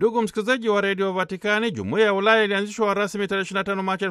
Ndugu msikilizaji wa redio Vatikani, jumuiya ya Ulaya ilianzishwa rasmi tarehe 25 Machi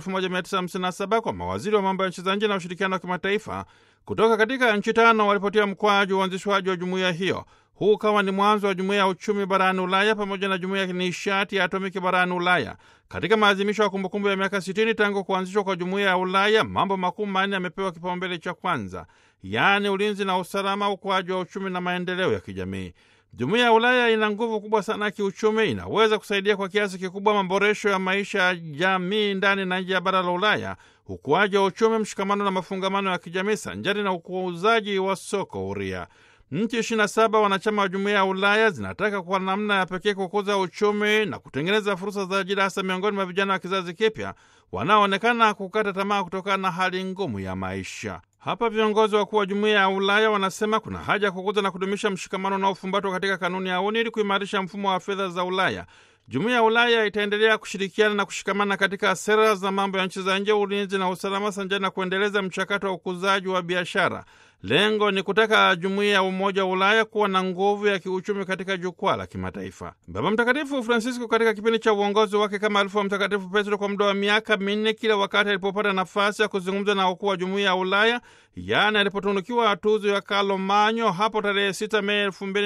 1957 kwa mawaziri wa mambo ya nchi za nje na ushirikiano wa kimataifa kutoka katika nchi tano walipotia mkwaju uanzishwaji wa jumuiya hiyo. Huu ukawa ni mwanzo wa jumuiya ya uchumi barani Ulaya pamoja na jumuiya ya nishati ya atomiki barani Ulaya. Katika maadhimisho ya kumbukumbu ya miaka 60 tangu kuanzishwa kwa jumuiya ya Ulaya, mambo makuu manne yamepewa kipaumbele cha kwanza, yaani ulinzi na usalama, ukuaji wa uchumi na maendeleo ya kijamii. Jumuiya ya Ulaya ina nguvu kubwa sana ya kiuchumi, inaweza kusaidia kwa kiasi kikubwa maboresho ya maisha ya jamii ndani na nje ya bara la Ulaya, ukuaji wa uchumi, mshikamano na mafungamano ya kijamii sanjari na ukuuzaji wa soko huria. Nchi 27 wanachama wa jumuiya ya Ulaya zinataka kwa namna ya pekee kukuza uchumi na kutengeneza fursa za ajira, hasa miongoni mwa vijana wa kizazi kipya wanaoonekana kukata tamaa kutokana na hali ngumu ya maisha. Hapa viongozi wakuu wa jumuiya ya Ulaya wanasema kuna haja ya kukuza na kudumisha mshikamano unaofumbatwa katika kanuni ya UNI ili kuimarisha mfumo wa fedha za Ulaya. Jumuiya ya Ulaya itaendelea kushirikiana na kushikamana katika sera za mambo ya nchi za nje, ulinzi na usalama, sanjani na kuendeleza mchakato wa ukuzaji wa biashara. Lengo ni kutaka jumuiya ya Umoja wa Ulaya kuwa na nguvu ya kiuchumi katika jukwaa la kimataifa. Baba Mtakatifu Francisco katika kipindi cha uongozi wake kama alifu wa Mtakatifu Petro kwa muda wa miaka minne, kila wakati alipopata nafasi ya kuzungumza na wakuu wa jumuiya ya Ulaya, yaani alipotunukiwa tuzo ya Carlo hapo tarehe 6 Mei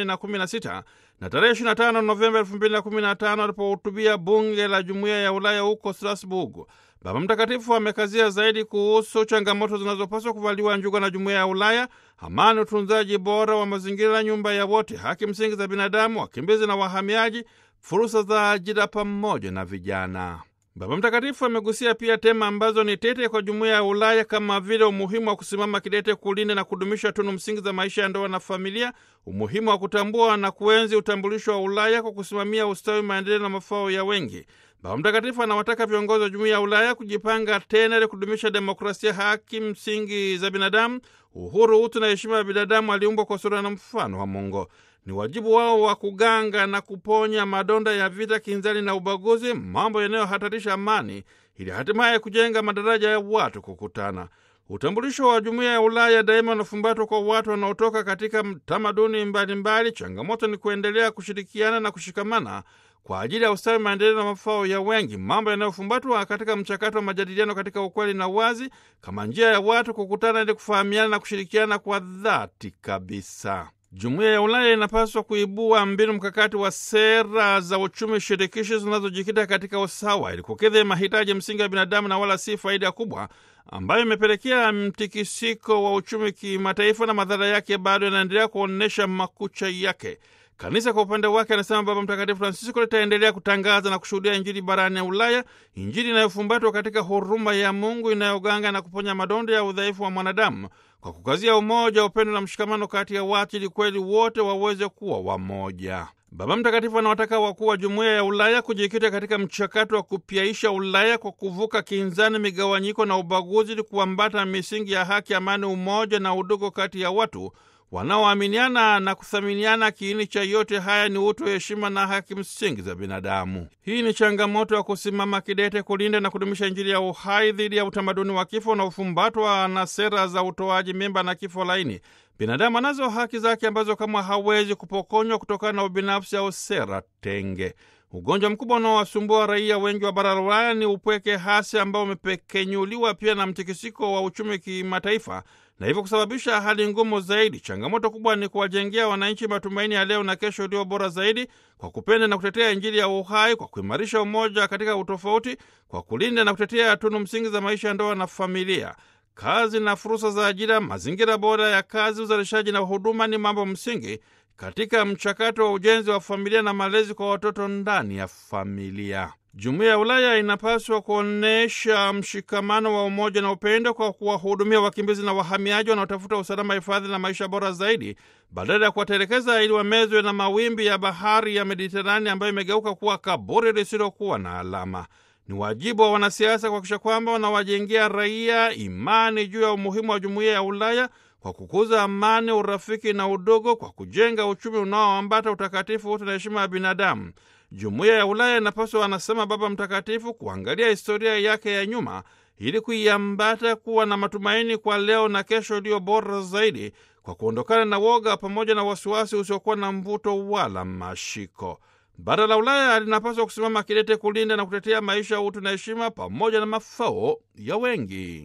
2016 na tarehe 25 Novemba 2015 alipohutubia bunge la jumuiya ya Ulaya huko Strasbourg. Baba Mtakatifu amekazia zaidi kuhusu changamoto zinazopaswa kuvaliwa njuga na jumuiya ya Ulaya: amani, utunzaji bora wa mazingira, nyumba ya wote, haki msingi za binadamu, wakimbizi na wahamiaji, fursa za ajira pamoja na vijana. Baba Mtakatifu amegusia pia tema ambazo ni tete kwa jumuiya ya Ulaya kama vile umuhimu wa kusimama kidete kulinda na kudumisha tunu msingi za maisha ya ndoa na familia, umuhimu wa kutambua na kuenzi utambulisho wa Ulaya kwa kusimamia ustawi, maendeleo na mafao ya wengi. Baba Mtakatifu anawataka viongozi wa jumuiya ya Ulaya kujipanga tena ili kudumisha demokrasia, haki msingi za binadamu, uhuru, utu na heshima ya binadamu aliumbwa kwa sura na mfano wa Mungu. Ni wajibu wao wa kuganga na kuponya madonda ya vita, kinzani na ubaguzi, mambo yanayohatarisha amani, ili hatimaye kujenga madaraja ya watu kukutana. Utambulisho wa jumuiya ya Ulaya daima unafumbatwa kwa watu wanaotoka katika tamaduni mbalimbali. Changamoto ni kuendelea kushirikiana na kushikamana kwa ajili ya ustawi, maendeleo na mafao ya wengi, mambo yanayofumbatwa katika mchakato wa majadiliano katika ukweli na uwazi, kama njia ya watu kukutana ili kufahamiana na kushirikiana kwa dhati kabisa. Jumuiya ya Ulaya inapaswa kuibua mbinu mkakati wa sera za uchumi shirikishi zinazojikita katika usawa ili kukidhi mahitaji msingi ya binadamu na wala si faida kubwa ambayo imepelekea mtikisiko wa uchumi kimataifa, na madhara yake bado yanaendelea kuonyesha makucha yake. Kanisa kwa upande wake, anasema Baba Mtakatifu Francisco, litaendelea kutangaza na kushuhudia Injili barani ya Ulaya, Injili inayofumbatwa katika huruma ya Mungu inayoganga na kuponya madonda ya udhaifu wa mwanadamu kwa kukazia umoja, upendo na mshikamano kati ya watu, ili kweli wote waweze kuwa wamoja. Baba Mtakatifu anawataka wakuu wa jumuiya ya Ulaya kujikita katika mchakato wa kupyaisha Ulaya kwa kuvuka kinzani, migawanyiko na ubaguzi, ili kuambata misingi ya haki, amani, umoja na udugu kati ya watu wanaoaminiana na kuthaminiana. Kiini cha yote haya ni utu, heshima na haki msingi za binadamu. Hii ni changamoto ya kusimama kidete kulinda na kudumisha Injili ya uhai dhidi ya utamaduni wa kifo unaofumbatwa na sera za utoaji mimba na kifo laini. Binadamu anazo haki zake ambazo kama hawezi kupokonywa kutokana na ubinafsi au sera tenge. Ugonjwa mkubwa unaowasumbua raia wengi wa bara la Ulaya ni upweke hasi ambao umepekenyuliwa pia na mtikisiko wa uchumi kimataifa na hivyo kusababisha hali ngumu zaidi. Changamoto kubwa ni kuwajengea wananchi matumaini ya leo na kesho iliyo bora zaidi, kwa kupenda na kutetea Injili ya uhai, kwa kuimarisha umoja katika utofauti, kwa kulinda na kutetea tunu msingi za maisha ya ndoa na familia. Kazi na fursa za ajira, mazingira bora ya kazi, uzalishaji na huduma ni mambo msingi katika mchakato wa ujenzi wa familia na malezi kwa watoto ndani ya familia. Jumuiya ya Ulaya inapaswa kuonyesha mshikamano wa umoja na upendo kwa kuwahudumia wakimbizi na wahamiaji wanaotafuta usalama, hifadhi na maisha bora zaidi, badala ya kuwatelekeza ili wamezwe na mawimbi ya bahari ya Mediterania ambayo imegeuka kuwa kaburi lisilokuwa na alama. Ni wajibu wa wanasiasa kuhakikisha kwamba wanawajengea raia imani juu ya umuhimu wa jumuiya ya Ulaya kwa kukuza amani, urafiki na udogo, kwa kujenga uchumi unaoambata utakatifu, utu na heshima ya binadamu. Jumuiya ya Ulaya inapaswa, anasema Baba Mtakatifu, kuangalia historia yake ya nyuma ili kuiambata kuwa na matumaini kwa leo na kesho iliyo bora zaidi, kwa kuondokana na woga pamoja na wasiwasi usiokuwa na mvuto wala mashiko. Bara la Ulaya linapaswa kusimama kidete kulinda na kutetea maisha, utu na heshima pamoja na mafao ya wengi.